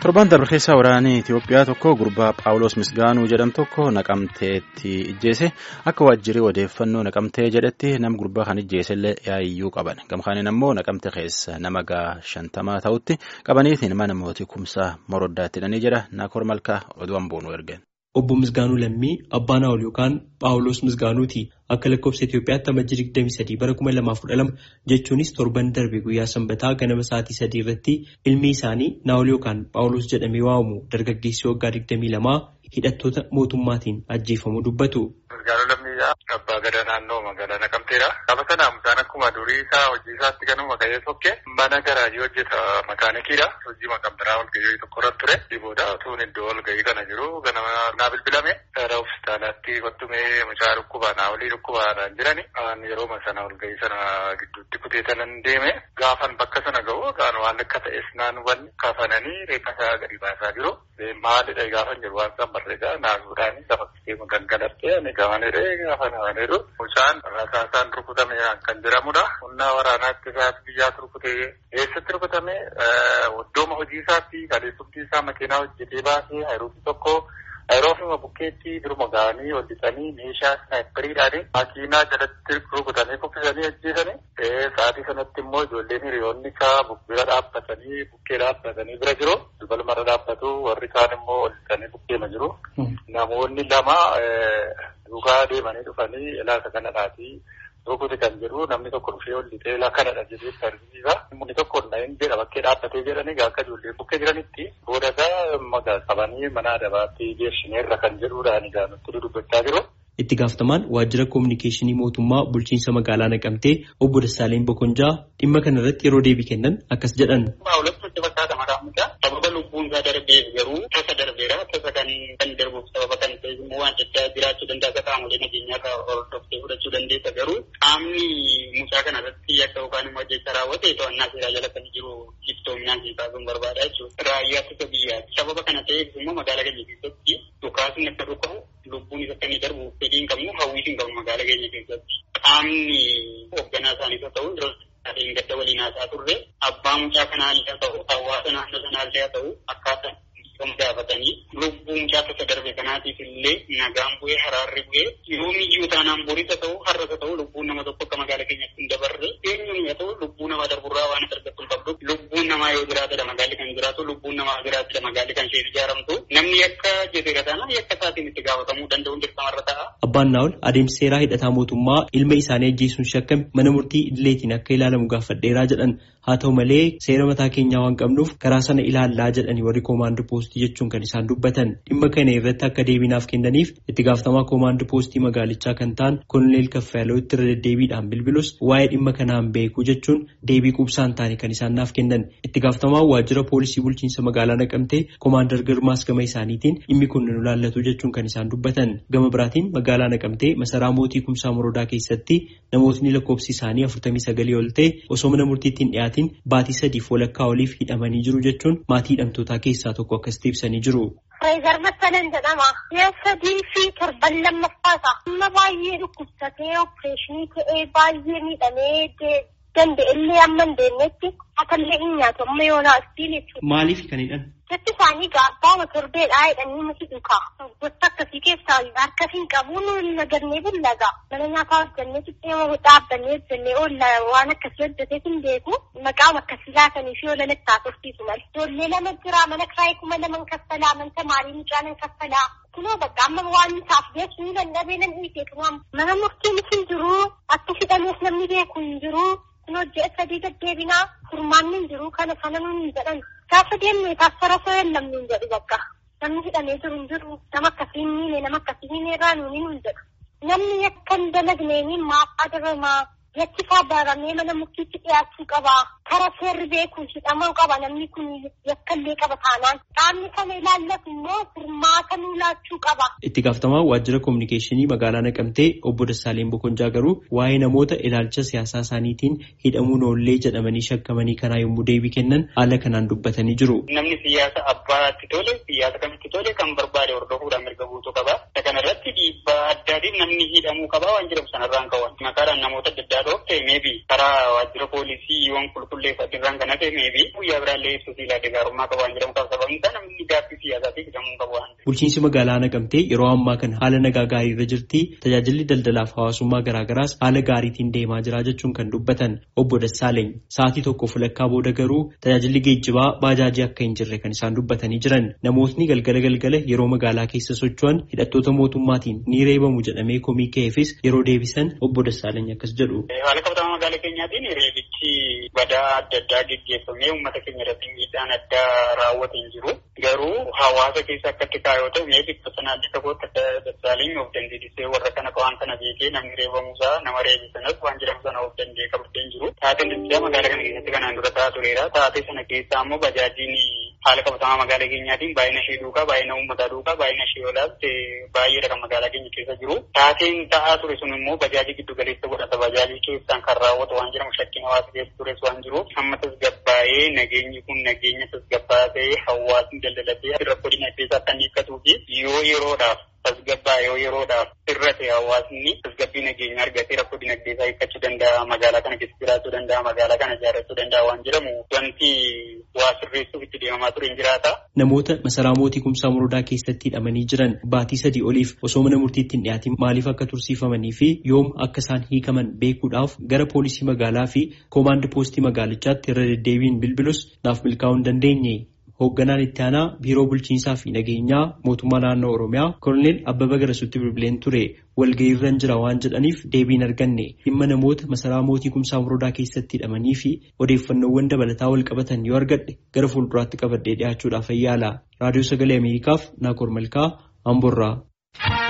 Torban darbe keessa waraanni Itoophiyaa tokko gurbaa Phaawulos Misgaanuu jedhamu tokko naqamteetti ijjeese akka waajjirri odeeffannoo naqamtee jedhetti nama gurbaa kan ijjeesellee yaa'iyyuu qaban. Gamkaaniin ammoo naqamte keessa nama gaa shantamaa ta'utti qabaniitiin mana mootii kumsaa moroddaatti hidhanii jedha Naakoor Malkaa oduun boonuu ergeen. Obbo Misgaanuu Lammii abbaa naawol yookaan Phaawulos Misgaanuuti. Akka lakkoofsa Itoophiyaatti amajjii 23 bara 2012 jechuunis torban darbe guyyaa sanbataa ganama sa'aatii sadii irratti ilmi isaanii naawol yookaan Phaawulos jedhamee waamamu dargaggeessi waggaa 22 hidhattoota mootummaatiin ajjeefamuu dubbatu. Misgaanuu Lammii abbaa gadaa naannoo magaalaa Naqamteedha. Gaafa sana mucaan akkuma durii isaa hojii isaatti ganuma ka'ee sokke mana garaajii hojjeta makaanikiidha. Hojii maqamtaraa walgahii tokko irratti ture. Dhiboodha utuun iddoo walgahii kana jiru ganama naa bilbilame gara hospitaalaatti kottumee mucaa dhukkubaa naa olii dhukkubaadhaan jirani. Yeroo sana walgahii sana gidduutti kuteetanan deeme gaafan bakka sana ga'u gaan waan akka ta'es naan hubanne kafananii reeffa isaa gadi baasaa jiru. Maalidha gaafan jiru waan isaan barreegaa naasuudhaan lafa keessa gangalartee ani gamaniree gaafa namanidhu. Mucaan rasaasaan rukutame kan jedhamudha. Humna waraanaatti isaatti biyyaatti rukutee eessatti rukutame iddooma hojii isaatti kaleessumtii isaa makiinaa hojjetee baasee hayiruutii tokko Yeroo bukkeetti duruma ga'anii hojjetanii meeshaa snaayiperiidhaan makiinaa jalatti rukutanii kuffisanii ajjeesanii sa'aatii sanatti immoo ijoolleen hiriyoonni isaa bira dhaabbatanii bukkee dhaabbatanii bira jiru. Balmarra dhaabbatu warri kaan immoo hojjetanii bukkeema jiru. Namoonni lama duukaa deemanii dhufanii ilaasa kanadhaatii rukute kan jedhu namni tokko dhufee ol lixee kanadha jedhee tartiiba. Namni tokko hin jedha bakkee dhaabbatee jedhanii akka ijoolleen bukkee jiranitti booda gaa qabanii mana adabaatti geessineerra kan jedhuudhaan egaa nutti dubbachaa jiru. Itti gaafatamaan waajjira koominikeeshinii mootummaa bulchiinsa magaalaa Naqamtee obbo Dassaaleen Bokonjaa dhimma kana irratti yeroo deebii kennan akkas jedhan. Sababa lubbuun isaa darbeef garuu tasa darbeera. Tasa kan darbuuf sababa kan ta'e immoo waan addaa jiraachuu danda'a. Qaamolee nageenyaa irraa hordoftee fudhachuu dandeessa garuu qaamni mucaa kana irratti akka yookaan immoo jecha raawwate to'annaa seeraa jala kan jiru iftoominaan siisaa sun barbaada jechuudha. Raayyaa ittisa biyyaati. Sababa kana ta'eef immoo magaalaa keenya keessatti dhukaasni akka dhukaa'u lubbuun isa akka inni darbu fedhii hin qabnu hawwiis hin qabnu magaalaa keenya keessatti. Qaamni hoogganaa isaaniis haa ta'u Adeem gadda waliin haasaa turre abbaa mucaa kanaa illee haa ta'u hawaasa naannoo sanaa illee haa ta'u akkaataa kan gaafatanii lubbuu mucaa tasa darbe kanaatiif illee nagaan bu'ee haraarri bu'ee yoomiyyuu taanaan boris haa ta'u har'as haa ta'u lubbuun nama tokko akka magaalaa keenyatti hin dabarre eenyuun haa ta'u lubbuu namaa darburraa waan argattu hin qabdu lubbuun namaa yoo jiraatedha magaalli kan jiraatu lubbuun namaa jiraatedha magaalli kan isheen ijaaramtu namni akka jedheera taanaan yakka isaatiin itti gaafatamuu danda'uun dirqamarra ta'a. Abbaan Naawol adeemsa seeraa hidhataa mootummaa ilma isaanii ajjeesuun shakkame mana murtii idileetiin akka ilaalamu gaafadheeraa jedhan haa ta'u malee seera mataa keenyaa waan qabnuuf karaa sana ilaallaa jedhanii warri koomaandoo poostii jechuun kan isaan dubbatan dhimma kana irratti akka deebiinaaf kennaniif itti gaafatamaa koomaandoo poostii magaalichaa kan ta'an koloneel Kaffayaaloo itti irra deddeebiidhaan bilbilus waa'ee dhimma kanaan beeku jechuun deebii quubsaan taane kan isaan naaf kennan itti gaafatamaa waajjira poolisii bulchiinsa magaalaa naqamtee koomaandar Girmaas gama isaaniitiin dhimmi kun nu ilaallatu jechuun kan isaan dubbatan gama biraatiin magaalaa naqamtee masaraa mootii kumsaa morodaa keessatti namootni lakkoofsi isaanii afurtamii sagalii ol ta'e osoo mana murtiittiin dhiyaatiin baatii sadiif walakkaa oliif hidhamanii jiru jechuun maatii hidhamtootaa keessaa tokko akkasitti ibsanii jiru. Reezar Massaleen jedhama. Ji'a sadii fi torban lammaffaadha. Amma baay'ee dhukkubsatee opereeshinii ta'ee baay'ee miidhamee danda'ellee amma hin deemnetti akkallee hin nyaatu amma yoo naastiin jechuudha. Maaliif kan hidhan? Jechi isaanii gaabbaama torbeedhaa jedhanii nuti dhuka. Gosa akkasii keessaa harka hin qabu nuyi nagannee bullaga. Mana nyaataa hojjannee xixiqqoo dhaabbannee hojjannee oolla waan akkasii hojjetee hin beeku. Maqaan akkasii laatanii fi oolan itti haasofsiisu malee. Ijoollee lama jira mana kiraayii kuma laman kaffalaa mana tamaarii mucaanan kaffalaa. Kunoo bakka amma waan isaaf beeku ni dandhabee nan dhiisee kunoo mana murtiinis hin jiru akka hidhamees namni beeku hin jiru. Kunoo ji'a sadii deddeebinaa furmaanni hin jiru kana sana nuun jedhan. Gaafa deemnee taasifara soo lamni hin jedhu bakka. Namni hidhamee jiru hin jiru. Nama akkasii hin nama akkasii hin irraa nuuni hin jedhu. Namni akka hin dalagneen maaf adabamaa. Yakki isaa baramee mana murtiitti dhiyaachuu qaba. Kara seerri beekuun hidhamuu qaba namni kun yakkallee qaba taanaan. Qaamni kana ilaallatu immoo furmaata nuu laachuu qaba. Itti gaafatamaa waajjira koominikeeshinii magaalaa Naqamtee obbo Dassaaleen Bokonjaa garuu waa'ee namoota ilaalcha siyaasaa isaaniitiin hidhamuun oollee jedhamanii shakkamanii kanaa yommuu deebii kennan haala kanaan dubbatanii jiru. Namni siyaasa abbaatti tole siyaasa kamitti tole kan barbaade hordofuudhaan mirga guutuu qaba. Kana irratti dhiibbaa addaatiin namni hidhamuu qaba waan jedhamu sanarraan kawan. Maqaadhaan namoota adda addaa dhoofte meebi karaa waajjira poolisii waan qulqulleeffate irraan kan hafe meebi guyyaa biraallee ibsu siilaa gaarummaa qaba waan jedhamu qaba sababni isaa Bulchiinsi magaalaa naqamtee yeroo ammaa kana haala nagaa gaarii irra jirti. Tajaajilli daldalaaf hawaasummaa garaagaraas haala gaariitiin deemaa jira jechuun kan dubbatan obbo Dassaaleny. Sa'aatii tokko fulakkaa booda garuu tajaajilli geejjibaa baajaajii akka hin jirre kan isaan dubbatanii jiran. Namootni galgala galgala yeroo magaalaa keessa socho'an hidhattoota mootummaatiin ni reebamu jedhamee komii ka'eefis yeroo deebisan obbo Dassaaleny akkas jedhu. Haala qabatamaa magaalaa keenyaatiin reebichi badaa adda addaa geggeeffamee uummata keenya irratti miidhaan addaa raawwate hin jiru. Garuu hawaasa keessa akkatti kaayoo ta'u mee bikka sanaallee tokkotti akka Dassaaleny of dandeessisee warra kana waan kana beekee namni reebamuusaa nama reebisanas waan jedhamu sana of danda'ee qabatee hin jiru. Taateen daldalaa magaalaa kana keessatti kanaan dura ta'aa tureera. Taatee sana keessaa ammoo bajaajiin haala qabatamaa magaalaa keenyaatiin baay'ina ishee duukaa baay'ina uummataa duukaa baay'ina ishee olaatti baay'eedha kan magaalaa keenya keessa jiru. Taateen ta'aa ture sun immoo bajaajii giddu galeessa godhata. Bajaajii keessaan kan raawwatu waan jedhamu shakkiin hawaasa keessa tures waan jiruuf amma tasgabbaa'ee nageenyi kun nageenya tasgabbaa'aa ta'ee hawaasni daldalatee rakkoo dinagdee isaa kan hiikkatuu fi yoo yeroodhaaf tasgabbaa yoo yeroodhaaf sirrate hawaasni tasgabbii nageenya argatee rakkoo dinagdee isaa hiikkachuu danda'a magaalaa kana keessa jiraachuu danda'a magaalaa kana ijaarrachuu danda'a waan jedhamu wanti waa sirreessuuf itti deemamaa ture hin jiraata. Namoota masaraa mootii kumsaa morodaa keessatti hidhamanii jiran baatii sadii oliif osoo mana murtiitti hin dhiyaatin maaliif akka tursiifamanii fi yoom akka isaan hiikaman beekuudhaaf gara poolisii magaalaa fi koomaandi poostii magaalichaatti irra deddeebiin bilbilus naaf milkaa'uu hin dandeenye. Hoogganaan itti aanaa biiroo bulchiinsaa fi nageenyaa mootummaa naannoo Oromiyaa Koloneel Abbabaa Garasuutti bilbileen ture walga'iirra jira waan jedhaniif deebiin arganne dhimma namoota masaraa mootii kumsaa morodaa keessatti hidhamanii fi odeeffannoowwan dabalataa wal qabatan yoo argadhe gara fuulduraatti qabadhee dhiyaachuudhaaf ayyaala. Raadiyoo Sagalee Ameerikaaf Naakoor Malkaa Amborraa.